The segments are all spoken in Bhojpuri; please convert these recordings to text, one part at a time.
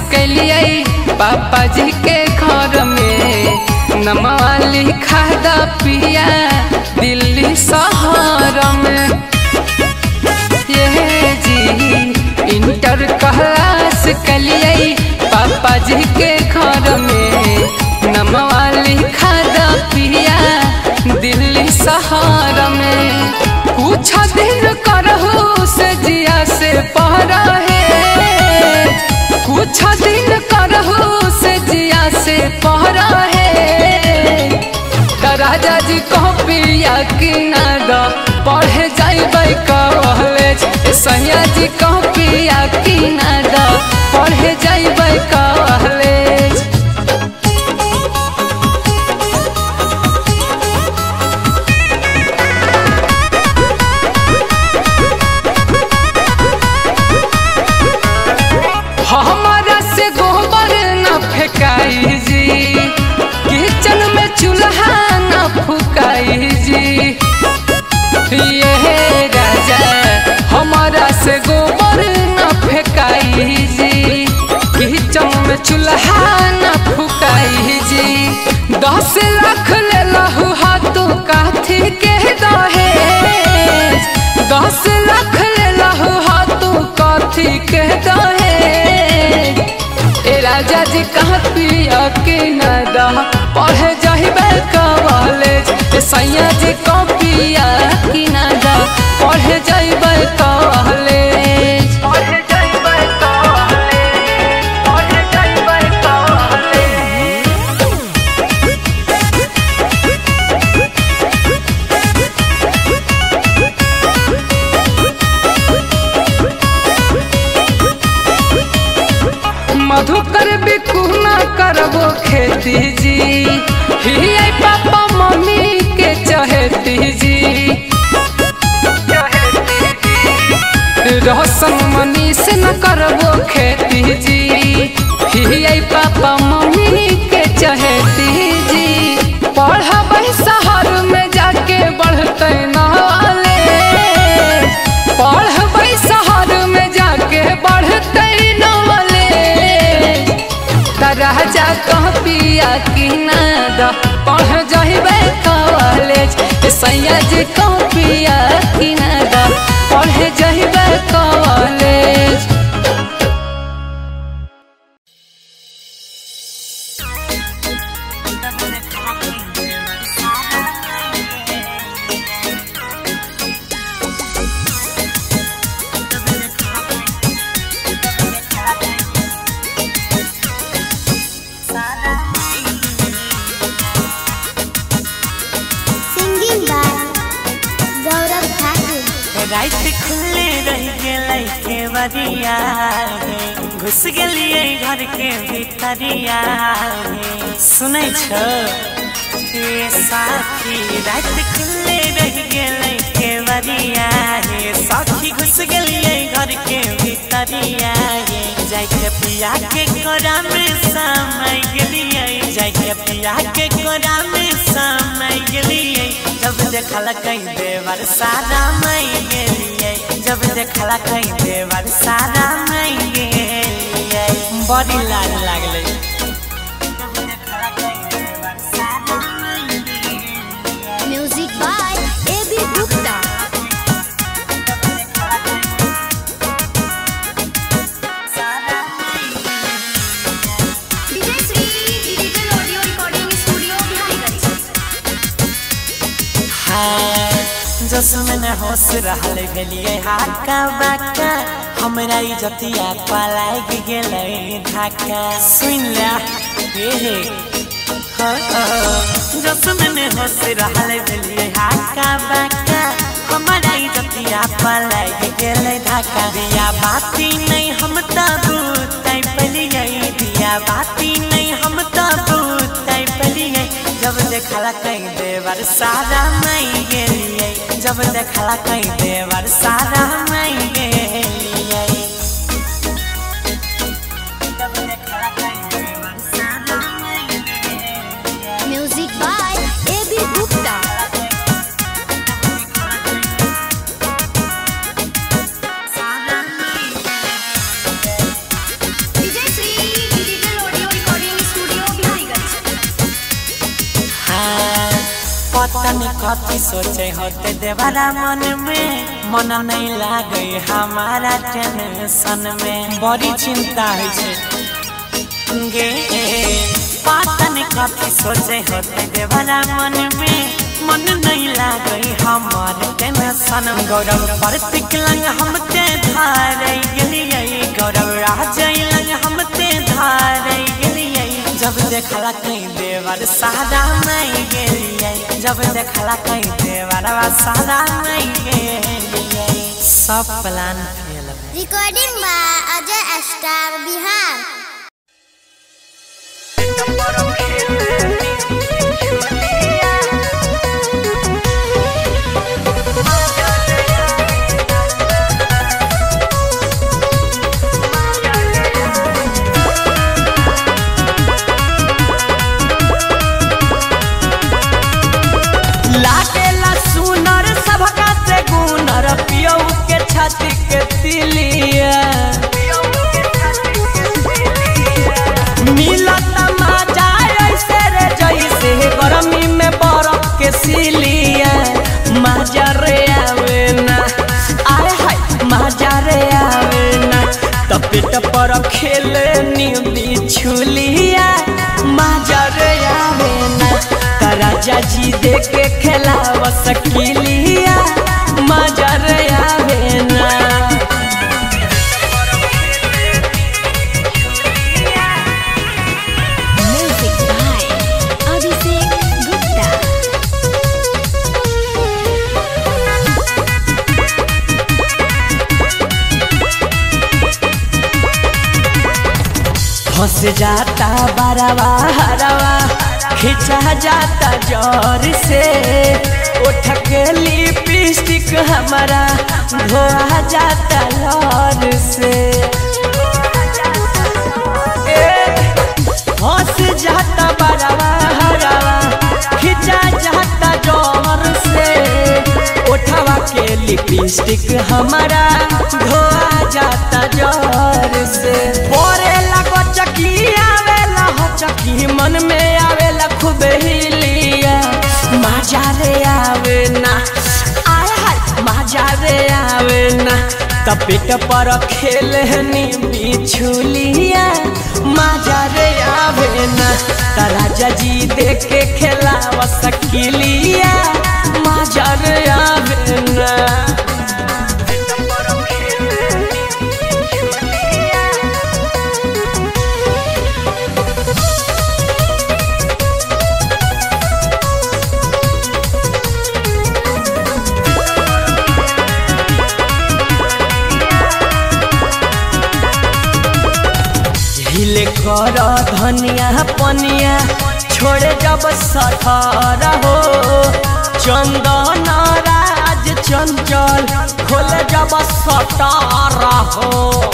कैलिए पापा जी के घर में नमवा लिखा द पिया दिल्ली शहर में ये जी इंटर क्लास कैलिए पापा जी के घर में नमवा लिखा द पिया दिल्ली शहर में कुछ दिन करहु से जिया से पहरा है कुछ दिन करहु से जिया से पहरा है त राजा जी कह पिया कि ना द पढ़े जाइबै कॉलेज ए सैया जी कह पिया कि ना द पढ़े जाइबै कॉलेज हमारा से गोबर न फेंकाई जी किचन में चूल्हा न फुकाई जी ये राजा हमारा से गोबर न फेंकाई जी किचन में चूल्हा न फुकाई जी दस लाख ले लहू हाथों काथी के दहेज दस लाख ले लहू हाथों काथी के दहेज ए राजा जी कहाँ पिया के नदा पढ़े जाहिबे कॉलेज ए सैया जी कहाँ पिया की नदा पढ़े जाइबे कॉलेज पढ़े जाइबे कॉलेज पढ़े जाइबे कॉलेज मधुकर बिकू न करबो खेती जी ही आई पापा मम्मी के चहेती जी रोशन मनी से न करबो खेती जी ही आई पापा मम्मी के चहेती जी पढ़बै शहर में जाके बढ़ते नॉलेज पढ़बै शहर में जाके बढ़ते नॉलेज त राजा कह पिया कि ना द पढ़ जहिबे कॉलेज ए सैया जी कह पिया कि ना द पढ़ जहिबे college Singing by Gaurav Thakur. रात खुले रह गेलै के बरिया रे घुस गेलियै घर के भीतरिया रे सुनै छ ए साथी रात खुले रह गेलै के बरिया रे साथी घुस गेलियै घर के भीतरिया रे जाय के पिया के कोरा में समय गेलियै जाय के पिया के कोरा में समय गेलियै जब देखल कहीं देवर सारा मई गेलियै जब देखल कहीं देवर सारा मई गेलियै बड़ी लाज लागलै Music by A.B. Gupta. DJ Sri Digital Audio Recording Studio, Bihariganj. जसमन होश रहल गेलियै हाका बाका हमरा इज्जतिया पलाग गेलै ढाका सुन ला हे हे जसमन होश रहल गेलियै हाका बाका हमरा इज्जतिया पलाग गेलै ढाका दिया बाती नहीं हम त बुतै पलियै दिया बाती नहीं हम त बुतै पलियै जब देखला कहीं देवर सारा मई गेलियै जब देखला कहीं देवर सारा मई गेलियै जब देखला कहीं देवर सारा मई गेलियै Music by A.B. Gupta. DJ Sri तनी कथी सोचे होते देवारा मन में मन नहीं लागे हमारा टेंशन में बड़ी चिंता है छे गे पातन कथी सोचे होते देवारा मन में मन नहीं लागे हमारे टेंशन में गौरव प्रतीक लंग हम ते धारे गेलिए गौरव राज लंग हम ते धारे गेलिए जब देखला कहीं देवर सादा नहीं गेलिए जब देखला कहीं देवर सादा नहीं गेलिए सब प्लान फेल भइल। Recording by Ajay star Bihar लागेला सुनर सबका से गुनर पियौ के छाती के तिलिया मिलत मजा ऐसे रे जैसे गर्मी में बरफ के सिलिया मजा रे आवे ना आए हाय मजा रे आवे ना त पेट पर खेले नी बिछुलिया मजा रे आवे ना त राजा जी दे के खेलाव सकिलिया मजा रे आवे ना म्यूजिक बाय अभिषेक गुप्ता फंस जाता बरवा हरवा खिंचा जाता जोर से उठ के लिपस्टिक हमारा धोआ जाता लौर से ए, फंस जाता बरवा हरवा खिंचा जाता जोर से उठवा के लिपस्टिक हमारा धोआ जाता जोर से बोरे लगो चकी आवेला हो चकी मन में आवेला खूब हिलिया मजा रे आवे ना आय हाय मजा रे आवे ना तपेट पर खेलनी बिछुलिया मजा रे आवे ना त राजा जी देख के खेलाव सकिलिया मजा रे आवे ना हिले कर धनिया पनिया छोड़े जब सठर हो चंदन राज चंचल खोले जब सटार हो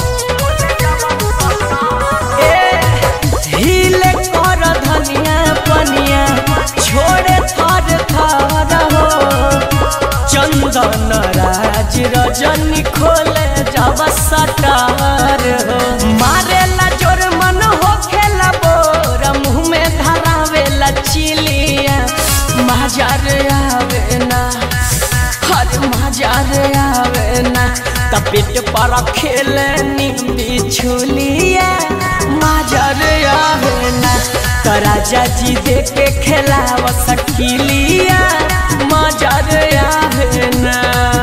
ए, हिले कर धनिया पनिया छोड़े थर थर हो चंदन राज रजनी खोले जब सटार हो मारेला जोर मन हो खेला बोर मुँह में धरावेला चिलिया मजार आवे ना हर मजार आवे ना तपेट पर खेलनी बिछुलिया मजार आवे ना त राजा जी दे के खेलाव सकिलिया मजार आवे ना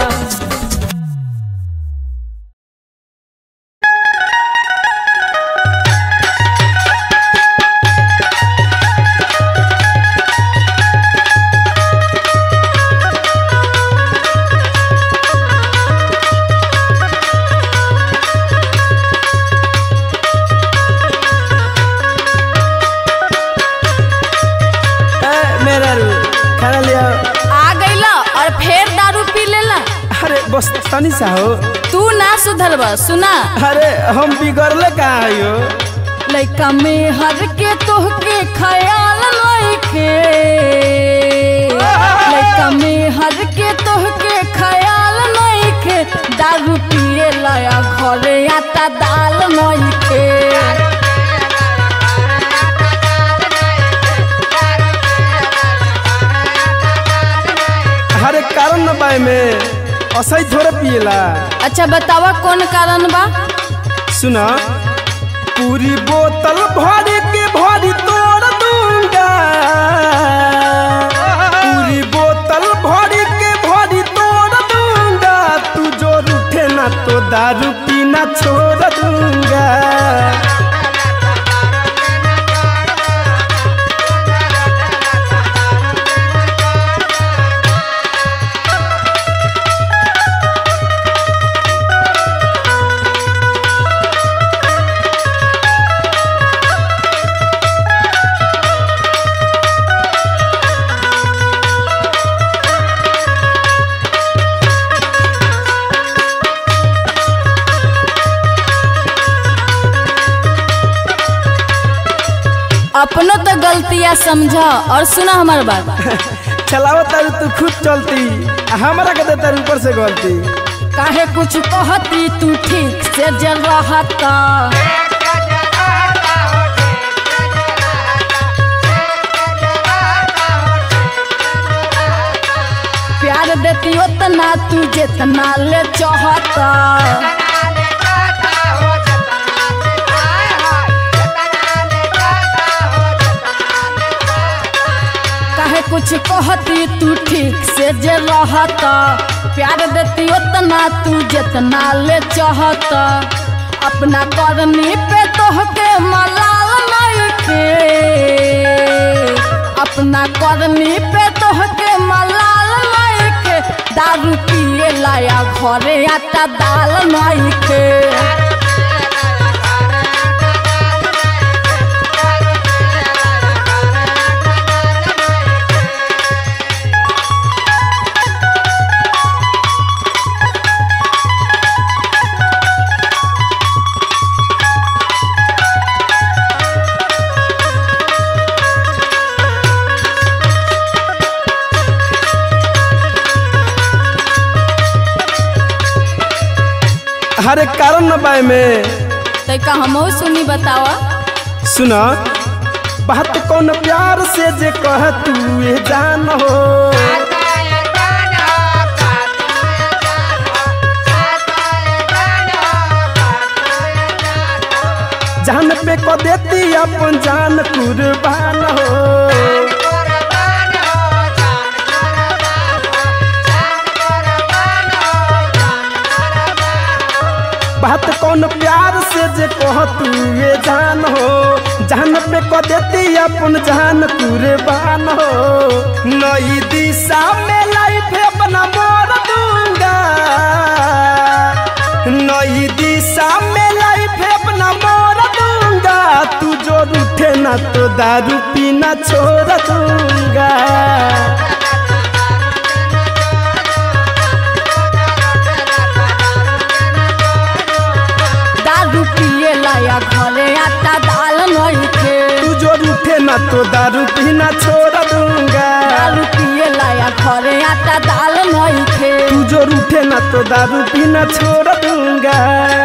मेरा रू खाना लिया आ गईला और फिर दारू पी लेला अरे बस तनी सा हो तू ना सुधर बा सुना अरे हम बिगड़ले कहाँ आयो लइका में हर के तोहके ख्याल लइके लइका में हर के तोहके ख्याल लइके दारू पिए लया घरे आता दाल नइके बाय में असही थोड़े पिएला अच्छा बतावा कौन कारण बा सुना पूरी बोतल भर के भरी तोड़ दूंगा पूरी बोतल भर के भरी तोड़ दूंगा तू जो रूठे ना तो दारू पीना छोड़ दूंगा अपनो तो गलतियाँ समझ और सुना हमार बात चलावत तारू तू खुद चलती आ हमरा के देता ऊपर से गलती काहे कुछ कहती तू ठीक से जल रहता प्यार देती उतना तू जितना ले चाहता काहे कुछ कहती तू ठीक से जे रहता प्यार देती उतना तू जितना ले चाहता अपना करनी पे तोहके मलाल नहीं के अपना करनी पे तोहके मलाल नहीं के दारू पिए लाया घरे आटा दाल नहीं के हरे कारण न बाय में तैका हमहू सुनी बतावा सुना बात कौन प्यार से जे कह तू ये जान हो जान पे को देती अपन जान कुर्बान हो बात कौन प्यार से जे कह तू ये जान हो जान पे को देती अपन जान कुर्बान हो नई दिशा में लाइफ अपना मोड़ दूंगा नई दिशा में लाइफ अपना मोड़ दूंगा तू जो रूठे ना तो दारू पीना छोड़ दूंगा दारू पिए लाया घरे आटा दाल नहीं के तू जो रूठे ना तो दारू पीना छोड़ दूंगा दारू पिए लाया घरे आटा दाल नहीं के तू जो रूठे ना तो दारू पीना छोड़ दूंगा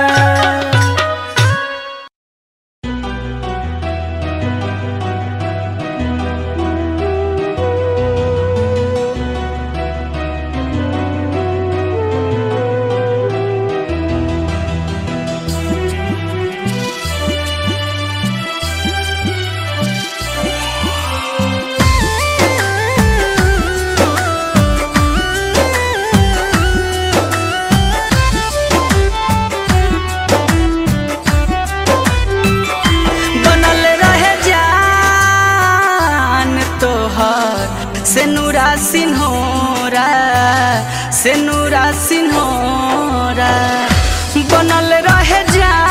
बनल रहे जान तोहर से नूरा सिन्होरा से नूरा सिन्होरा बनल रहे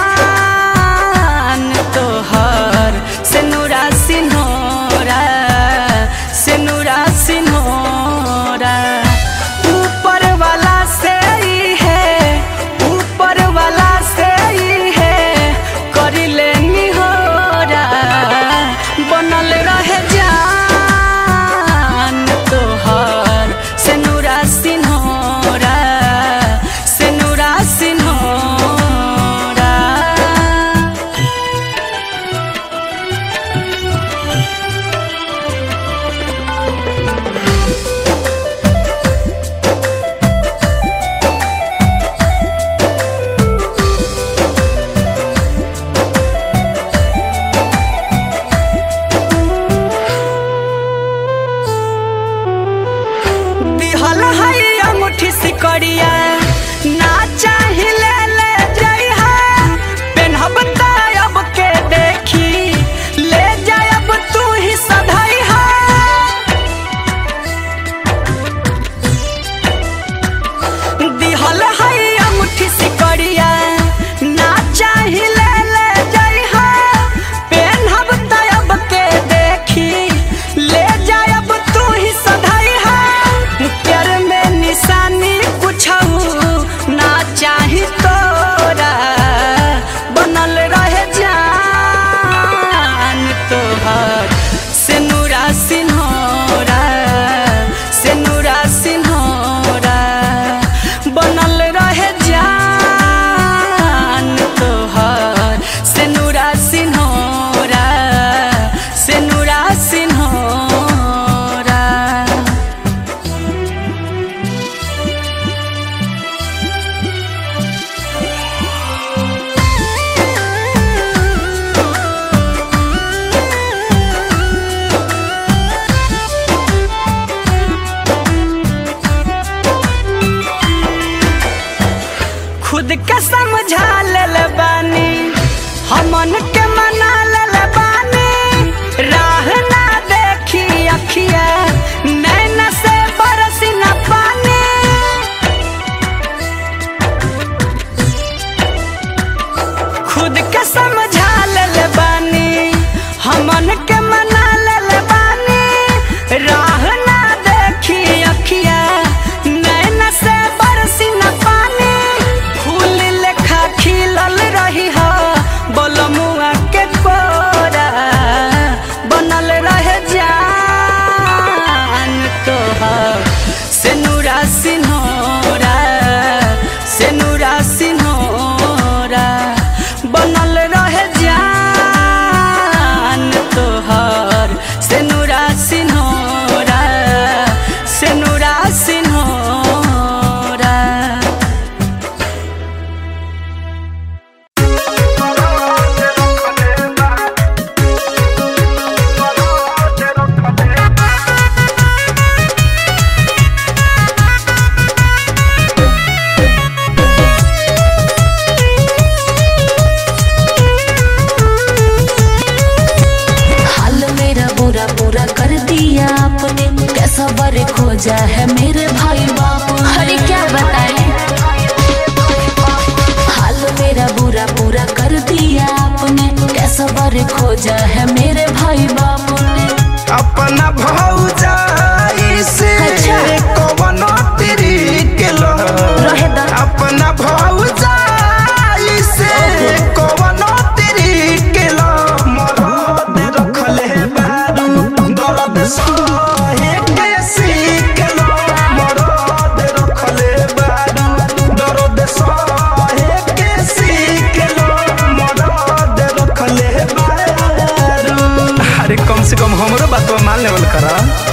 जान तोहर से नूरा सिन्होरा से नूरा सिन्होरा ऊपर वाला से ही है ऊपर वाला से ही है करिले निहोरा बनल रहे जान तोहर से नूरा सिन्होरा सबर खोजा है मेरे भाई बाबू अरे क्या बताएं हाल मेरा बुरा पूरा कर दिया आपने क्या सबर खोजा है मेरे भाई बाबू ने अपना भौजाई से अच्छा। कवनो तरीके लो रहे दा। अपना भौजाई से कवनो तरीके लो मरद रखले बारू दर्द सहे के सीख लो मरद रखले बारू दर्द सहे के सीख लो मरद रखले बारू अरे कम से कम हमरो बात मान लेवल करा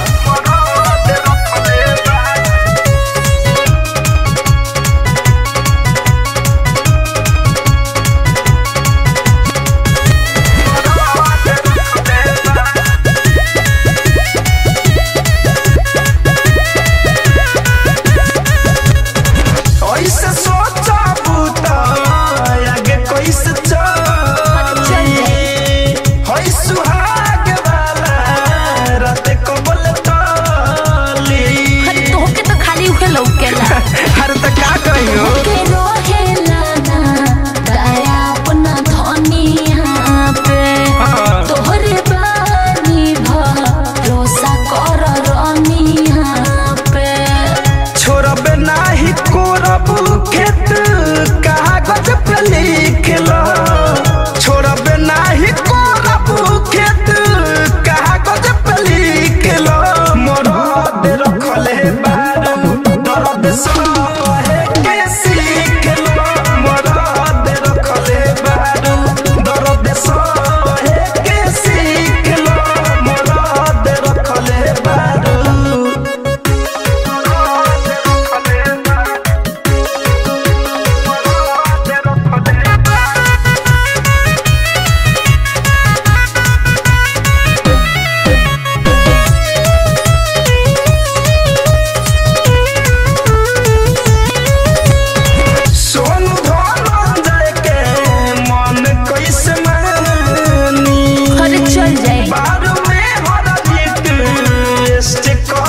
ऐसे सोचा बूता आगे कैसे चली होई सुहाग वाला रात को बोले ताली अरे तोहके तो खाली उके लौकेला अरे तो का कहियो के रोहेला ना दया अपना धनिया पे हाँ। तोहरे बानी भरोसा कर रनिया पे छोड़बे नाही कोरब खेत कागज पे लिख लो छोड़बे नाही कोरब खेत कागज पे लिख लो मरद रखले बारू दर्द सहे के सीख लो मरद रखले बारू दर्द सहे के सीख लो मरद रखले बारू सोनू धनंजय के मन कैसे मानी अरे चल जाए बारू में हर रिक्वेस्ट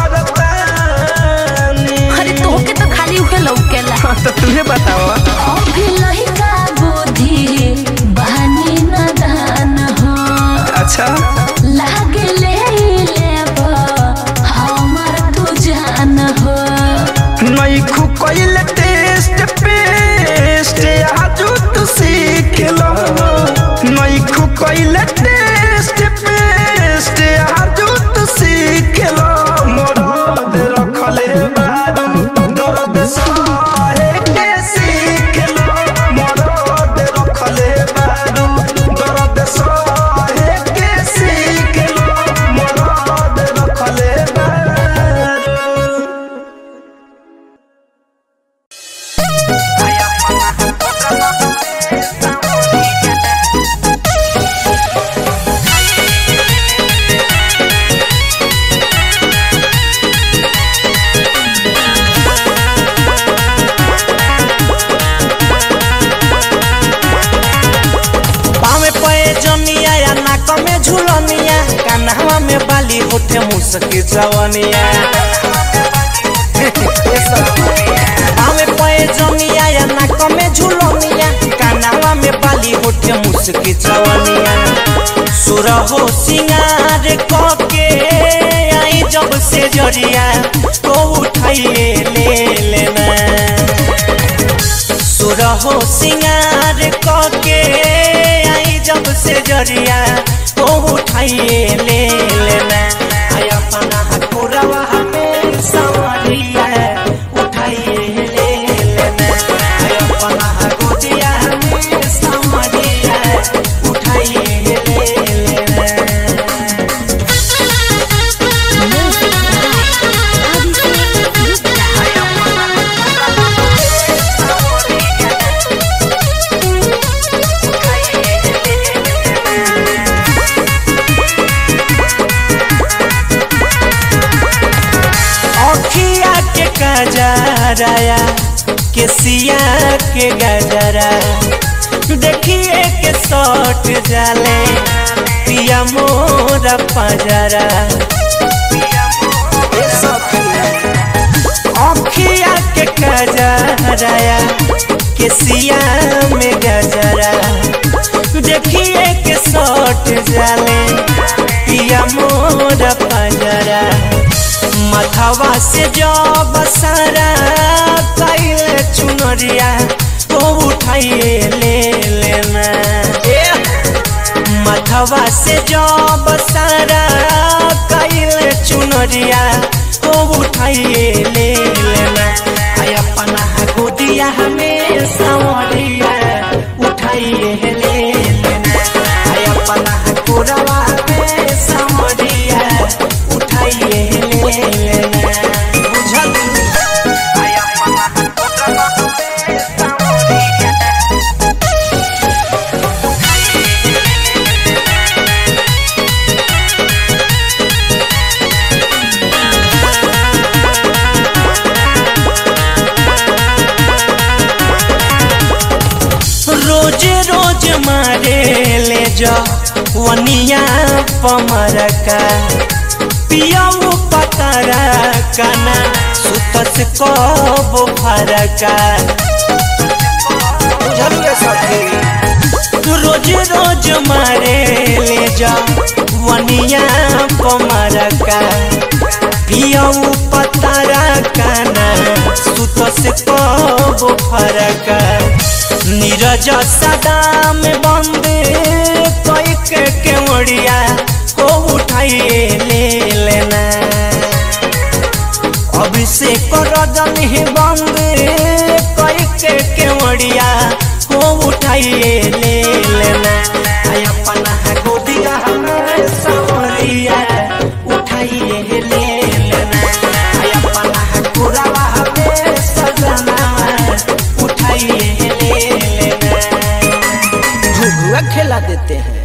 करतानी अरे तोहके तो खाली उके लौकेला तो तुझे बताओ अभी लहिका बुद्धि बहानी नदान हो अच्छा लागे ले लेब हमर तू जान हो नई खुकइल टेस्ट पेस्ट आजू तू सीख लो नई खुकइल टेस्ट पेस्ट आजू तू सीख लो मरद रखले बारू दर्द सहे के सीख लो मरद रखले बारू दर्द सहे के सीख लो मरद रखले बारू पावे पे जनिया या नाक में झुलनिया कान्हा में बाली होठे मुसकी जवनिया पावे पे जनिया या नाक में झुलनिया कान्हा में बाली होठे मुसकी जवनिया सुर हो सिंगार के आई जब से जरिया को उठाइए ले लेना सुरहो सिंगार कके आई जब से जरिया ओ उठाइए ले लेना आई अपना हकुरवा में सवरिया उठाइए ले लेना आई अपना हकुदिया में सवरिया उठाइए ले लेना अखिया के कजराया केसिया के गजरा देखिए के सट जाले पिया मोरा पजरा ए सब कजराया केसिया में गजरा देखिए के सट जाले पिया मोर पंजरा मथवा से जब सारा कैले चुनरिया तो उठाइए ले लेना मथवा से जब सारा कैले चुनरिया तो उठाइए ले लेना आय अपना गोदिया हमें सावरिया उठाइए ले लेना आय अपना गोरवा में सावरिया उठाइए ले लेना बुझल आय अपना गोरवा में सावरिया रोज रोज मारे ले जा वनिया पमर का पियाऊ पतरा कना सुतस को फरका रोज रोज मारे ले जा वनिया पमर का पियाऊ पतरा कना सुतस को फरका नीरज सदा में बंद कोई के केवड़िया को उठाइए ले लेना अभिषेक रजन ही बंद कोई के केवड़िया को उठाइए ले लेना आय अपना गोदिया हमें सवरिया उठाइए ले लेना आय अपना कुरावा हमें सजना उठाइए ले लेना घुघुआ खेला देते हैं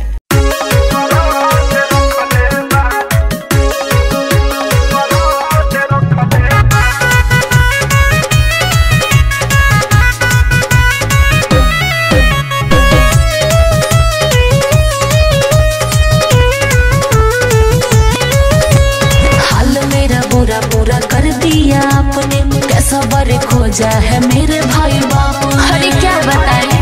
हाल मेरा बुरा पूरा कर दिया आपने कैसा बर खोजा है मेरे भाई बाप हरी क्या बताए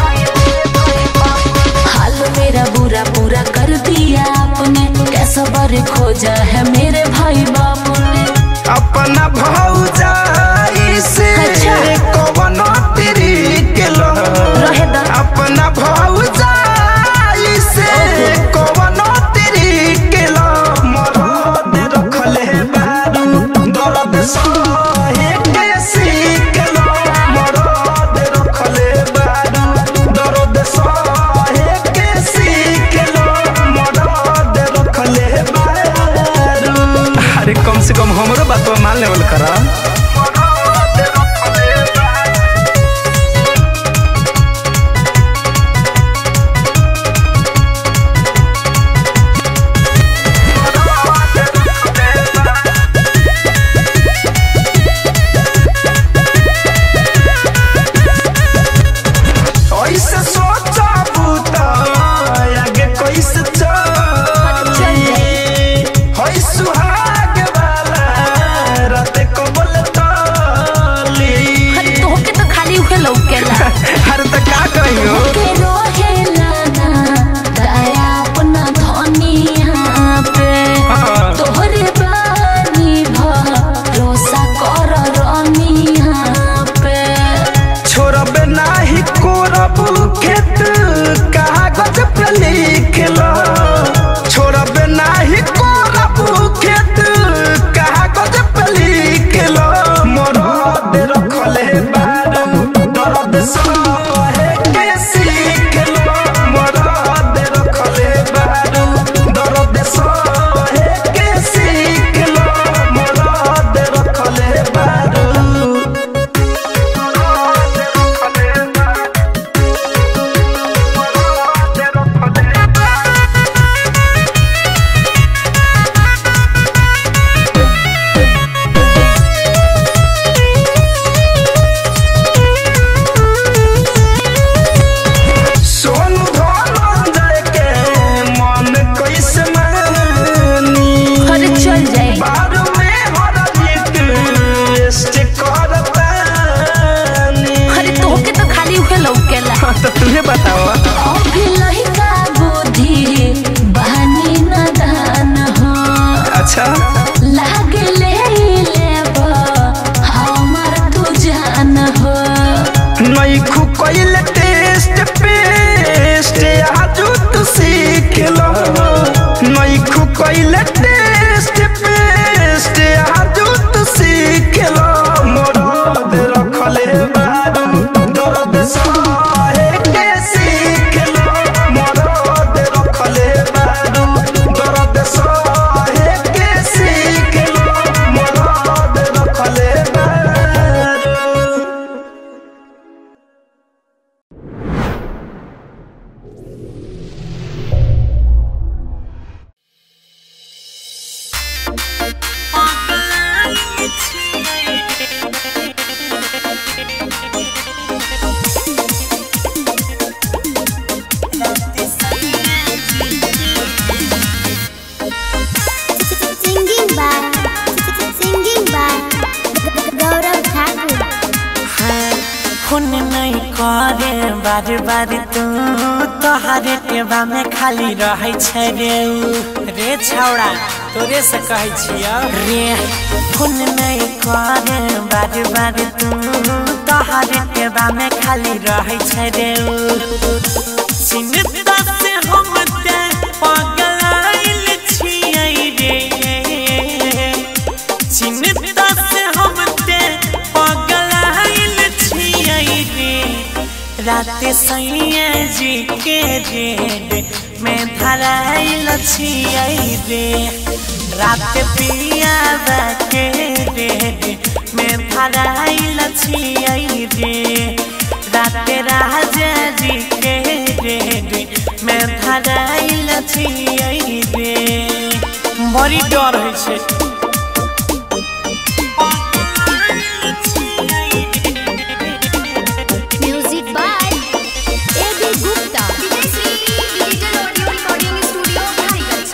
हाल मेरा बुरा पूरा कर दिया आपने कैसा बर खोजा है मेरे भाई बाप ने अपना भौजाई से अच्छा। कवन तेरी के लो रहे दा। अपना भौजाई से कवन तेरी के लो मरद रखले बारू दर्द सहे के सीख लो मरद रखले बारू दर्द सहे के सीख लो मरद रखले बारू अरे कम से कम हमरो बात मान लेवल करा ऐसे सोचा बूता आगे कैसे चली है सुहाग वाला रात को कैले टेस्ट पेस्ट आजू तू सीख लो मरद रखले बारू दर्द सहे के सीख लो मरद रखले बारू दर्द सहे के सीख लो मरद रखले बारू Singing by Singing by Gaurav Thakur. Phone नहीं करे बार बार तू तोहरे टेबा में खाली रहे छै रे उ। रे छौड़ा तोरे से कहै छियो रे फोन नहीं करे बार बार तू तोहरे टेबा में खाली रहे छै रे उ। चिन्ता से हम ते पगलाइल छियै रे चिन्ता से हम ते पगलाइल छियै रे रात सैया जी के रेड में धराइल छियै रे रात पियाबा के रेड में धराइल छियै रे रात राजा जी के रेड में धराइल छियै रे बड़ी डर होइ छै Music by A.B. Gupta. Digital Audio Recording Studio, Kalighat.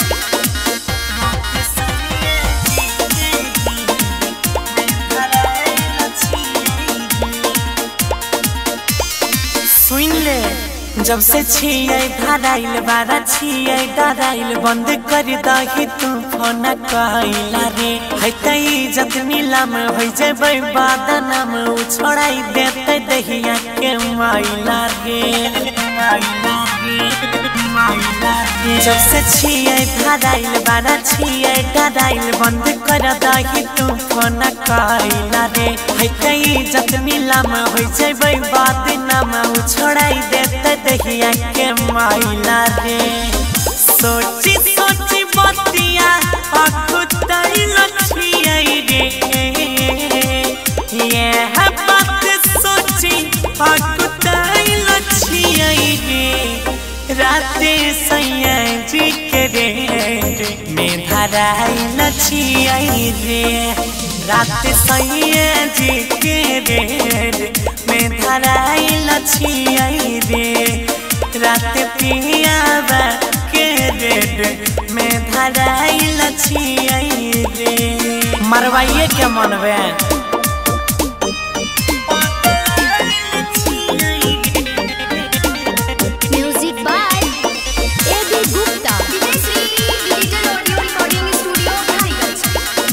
सुन ले जब से छियै धराइल बारा छियै डराइल बंद कर दही तू फोन कहला रे है त इज्जत नीलाम हो जेबै बादनाम उ छोड़ाई देते दहिया के माइला रे माइला रे माइला रे जब से छियै धराइल बारा छियै डराइल बंद कर दही तू फोन कहला रे है त इज्जत नीलाम हो जेबै बादनाम उ छोड़ाई देते दहिया के माइला रे सोची सोची बतिया अखुताइल छियै रे ये बात सोची अखुताइल छियै रे राते सैया जी के रे में धराइल छियै रे रात सैया जी के रे में धराइल छियै रे रात पियाबा के रेड में धराइल छियै रे मरवाइए के मनबे Music by A.B. Gupta. Digital Audio Recording Studio, Kalighat.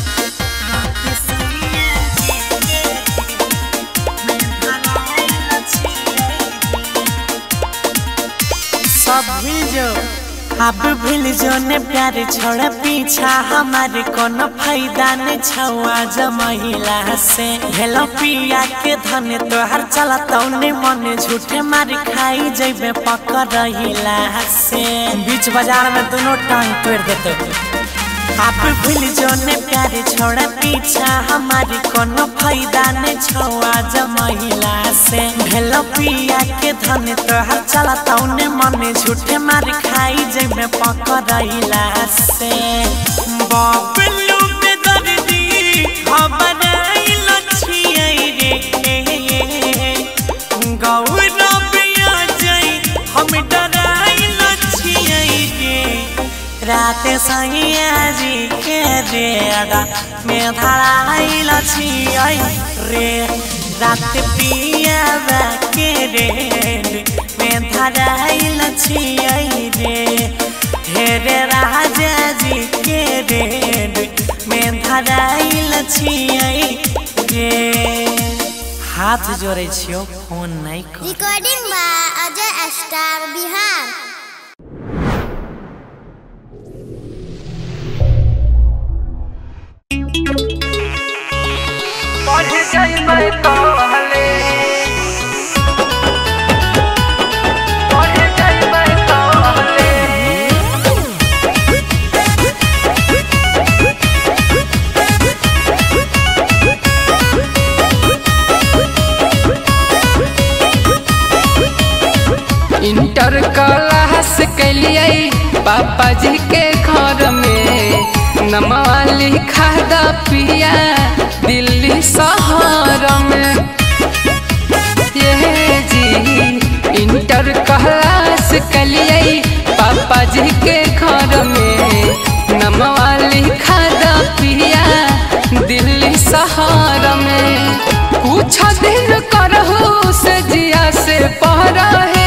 सब भूल जो अब भूल जो ने प्यार छोड़ पीछा हमारे कोनो फायदा ने छुआ ज महिला से हेलो पिया के धन तोहर चला तौने मन झूठे मार खाई जैबे पकड़ रहिला से बीच बाजार में दोनों टांग तोड़ देते आप भूल जो ने प्यार छोड़ पीछा हमारी कोनो फायदा ने छुआ ज महिला से भेलो पिया के धन तोहर चला तौने मन झूठे मार खाई जैमे पकड़ैला से बबलू में दर्दी खबर आइल छियै रे गौरव आ जाई हम डराइल छियै रे रात सैया जी के रेड़ा में धराइल छियै रे रात पियाबा के रेड में धराइल छियै रे हेरे राजा जी के रेड में धराइल छियै रे हाथ जोड़े छियो फोन नहीं कर Recording by Ajay Star Bihar. जाइबै कहले पढ़े जाइबै कहले इंटर क्लास कैलिए पापा जी के घर में नमवा लिखा द पिया दिल्ली शहर में ये जी इंटर क्लास कैलिए पापा जी के घर में नमवा लिखा द पिया दिल्ली शहर में कुछ दिन करहु से जिया से पहरा है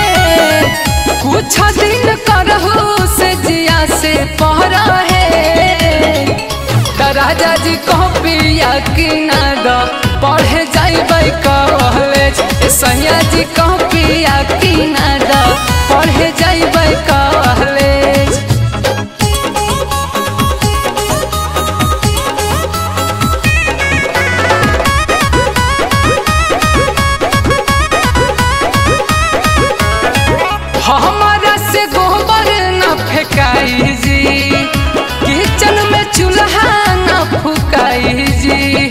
कुछ दिन करहु से जिया से पहरा है त राजा जी कॉपिया कि ना द पढ़े जाइबै कॉलेज ए सैया जी कॉपिया कि ना द पढ़े जाइबै कॉलेज हमारा से गोबर न फेंकाई जी किचन में चूल्हा न फुकाई जी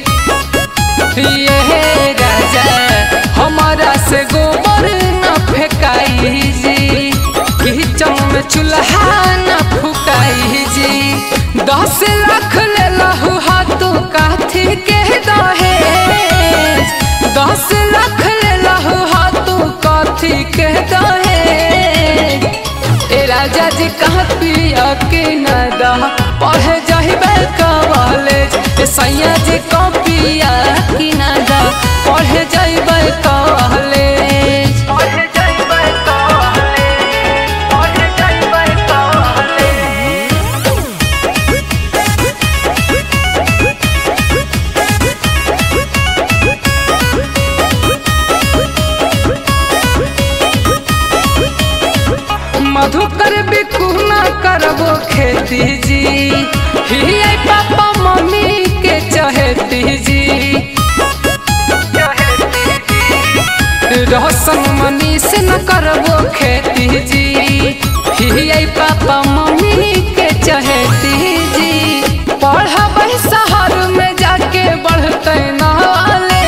ये राजा हमारा से गोबर न फेंकाई जी किचन में चूल्हा न फुकाई जी दस लाख ले लहू हाथों काथी के दहेज दस लाख ले लहू हाथों काथी के दहेज ए राजा जी कहाँ पिया के न दह पढ़े जाइबे कॉलेज ए सैया जी कहाँ पिया की न दह पढ़े जाइबे कॉलेज पढ़े जाइबे कॉलेज पढ़े जाइबे कॉलेज मधुकर बिकू न करबो खेती जी ही आई पापा मम्मी के चहेती जी रोशन मनी से न करबो खेती जी ही आई पापा मम्मी के चहेती जी पढ़बै शहर में जाके बढ़ते नाले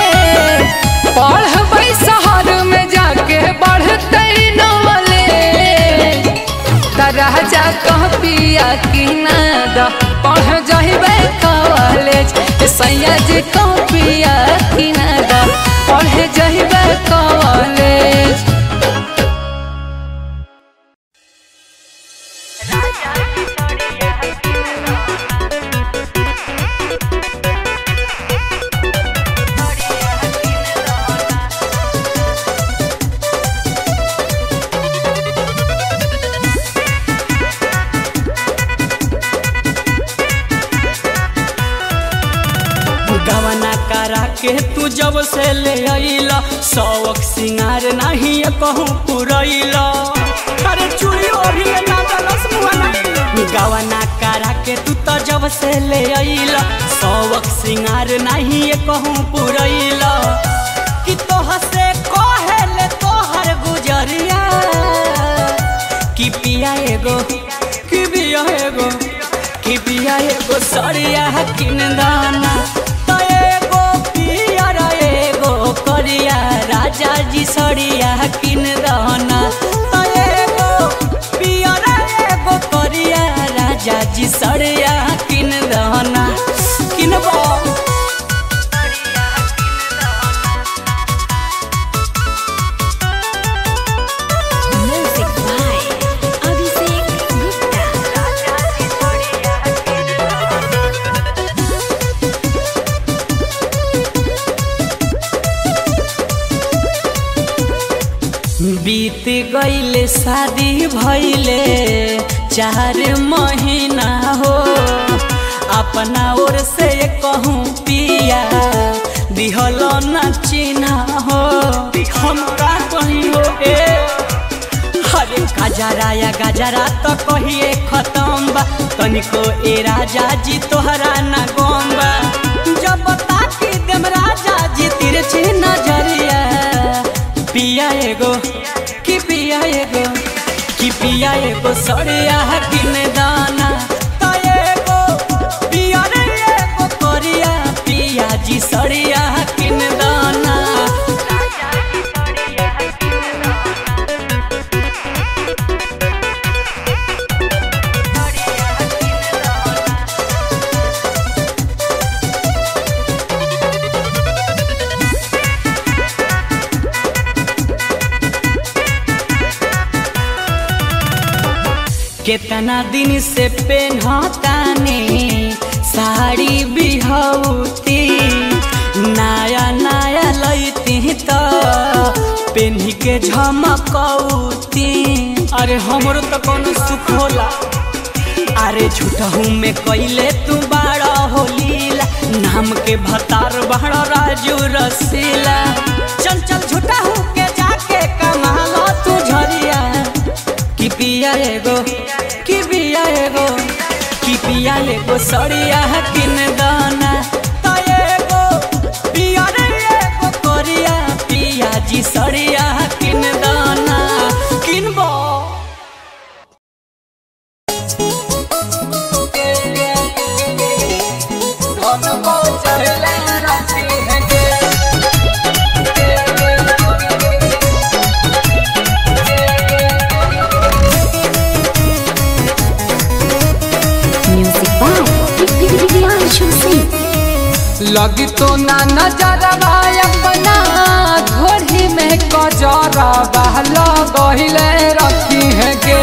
पढ़बै शहर में जाके बढ़ते नवले त राजा कह पिया कि ना द पढ़ जहिबे कॉलेज ए सैया जी कह पिया कि ना द पढ़ जहिबे कॉलेज गवना करा के तू जब से ले अइला शौक सिंगार नहीं कहूँ पुरैला अरे चूड़ी ओढ़ी ना दलस मुहना गवना करा के तू तो जब से ले अइला शौक सिंगार नहीं कहूँ पुरैला कि तोह से कहेले तोहर गुजरिया कि पिया एगो कि पिया एगो कि पिया एगो सरिया किन दाना तो एगो पियर एगो करिया राजा जी सरिया किन दाना तो एगो पियर एगो करिया राजा जी सरिया किन दाना किनबो Music by Abhishek Gupta. बीत गईले शादी भइले चार महीना हो अपना ओर से कहूँ पिया दिहल न चिन्हा हो हम का कहीं हो ए अरे गजरा या गजरा तो कहिए खत्म बा तनिको ए राजा जी तोहरा ना गम बा जब ताकि देम राजा एगो सड़िया किन दाना त एगो पियर एगो करिया पिया जी सड़िया किन दाना केतना दिन से पेन्हताने साड़ी बिहौती नया नया लैती त पेन्ही के झमकौती अरे हमरो त कोनो सुख होला अरे झूठहू में कैले तू बाड़ा होलीला नाम के भतार बाड़ा राजू रसीला चल चल झूठहू के जाके कमा लो तू झरिया कि पिया एगो कि पिया एगो कि पिया एगो सड़िया किन दाना त एगो पिया रे एगो करिया पिया जी सड़िया किन दाना किनबो Music by Priyanshu Singh. लगी तो ना नजरवा अपना घोड़ी में कजरवा लगहिले रखी है गे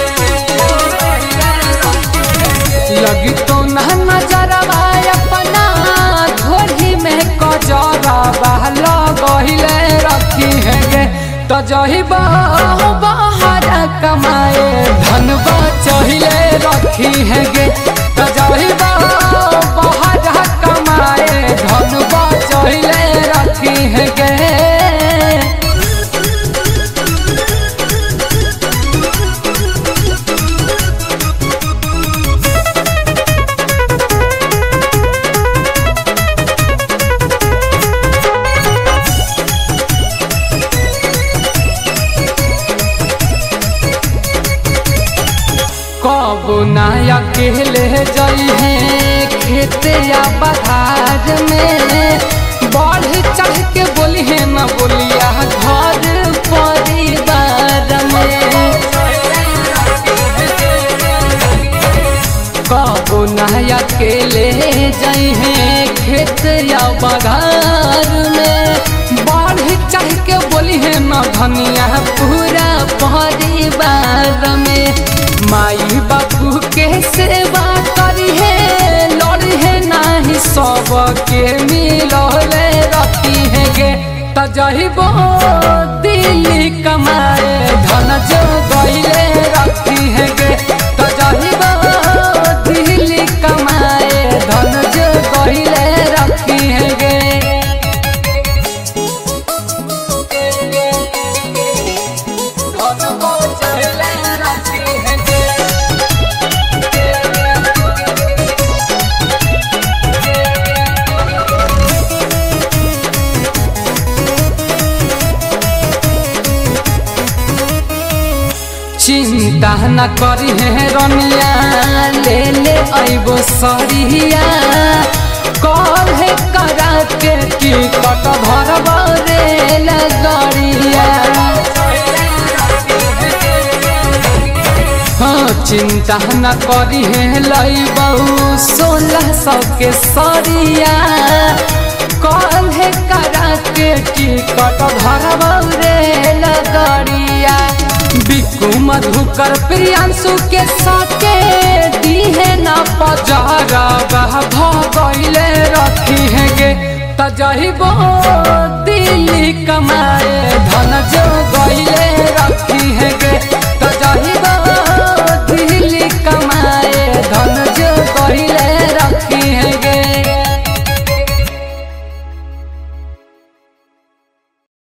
लगी तो ना नजरवा अपना घोड़ी में कजरवा लगहिले रखी है गे तो जही बाहर कमाए धनबा चहिले रखी है गे तो जही बाहर कमाए धनबा चहिले रखी है गे कब ना अकेले जई है खेत या बधार में बढ़ चढ़ के बोली है न बोलिया घर परिवार में कब ना अकेले जई है खेत या बधार में बढ़ चढ़ के बोली है न धनिया पूरा परिवार में माई बापू के सेवा करी है लड़ी है नाही सब के मिलले रखी है गे तजहिबो दिल्ली कमाए धन जो गईले रखी है गे तजहिबो दिल्ली कमाए धन जो गईले रखी है गे चिंता न करी है रनिया ले ले अबो सरिया कल है करा के की कट भरब रे लगड़िया हाँ चिंता न करी है लई बहु सोलह सौ के सरिया कल है करा के की कट भरब रे लगड़िया बिकु मधुकर प्रियांशु के साथे दीहे न पजारा बह भगैले रखी है गे तजहिबो दिल्ली कमाए धन जो